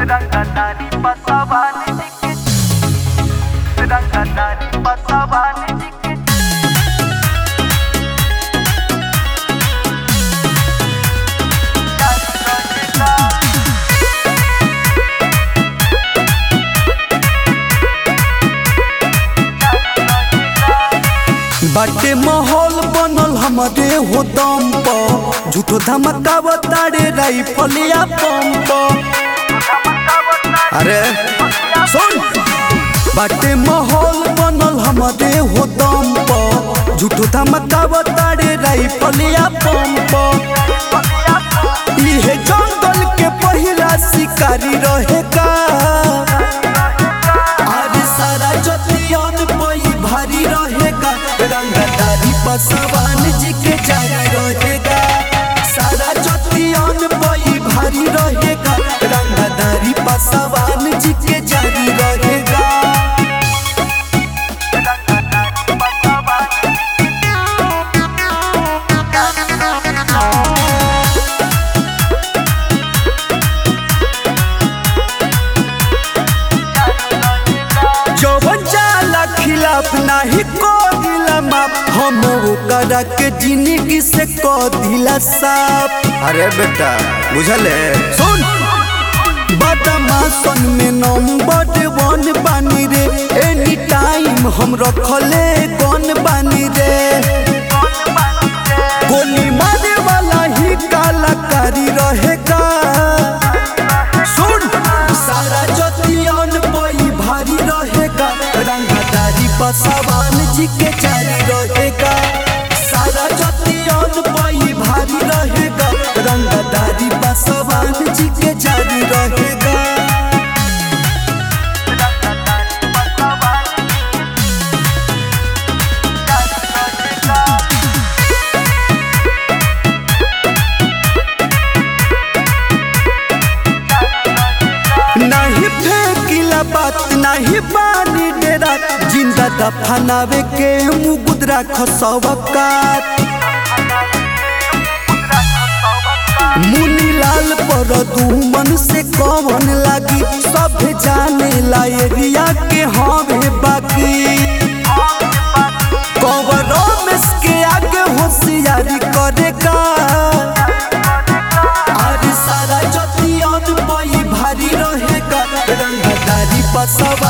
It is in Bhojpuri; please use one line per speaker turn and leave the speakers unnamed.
Rangkatari pasawani dikit Rangkatari pasawani dikit
बाटे माहौल बनल हमारे हो दम पर झूठो धमका बताड़े राइफलिया पंप अरे सुन बाटे माहौल बनल हमारे हो दम पर झूठो धमका बताड़े राइफलिया पंप इहे जंगल के पहिला शिकारी रहेगा अरे सारा जतियन पई भारी रहेगा रंगदारी पसवान जी के जारी रहेगा सारा जतियन पई भारी रहेगा रंगदारी पसवान जी के जारी रहेगा जवन जाला खिलाफ नाही को दिला माप हम ओकरा के जिंदगी से को दिला साफ अरे बेटा बुझले सुन बदमाशन में नंबर वन बानी रे एनी टाइम हम रखले गन बानी रे गोली मारे वाला ही कलाकारी रहेगा सुन सारा जतियन पई भारी रहेगा रंगदारी पसवान जी के जारी रहेगा सारा जतियन पई भारी रहेगा रंगदारी पसवान जी के जारी रहेगा नहीं फेंकिला बात नहीं बानी डेरा जिंदा दफनावे के मुगुदरा खसवकात मुनी लाल पर दुमन से कौन लागी सब जाने ला एरिया के हवे बाकी कवरों में के आगे होशियारी करेगा अरे सारा जतियन पई भारी रहेगा रंगदारी पसवा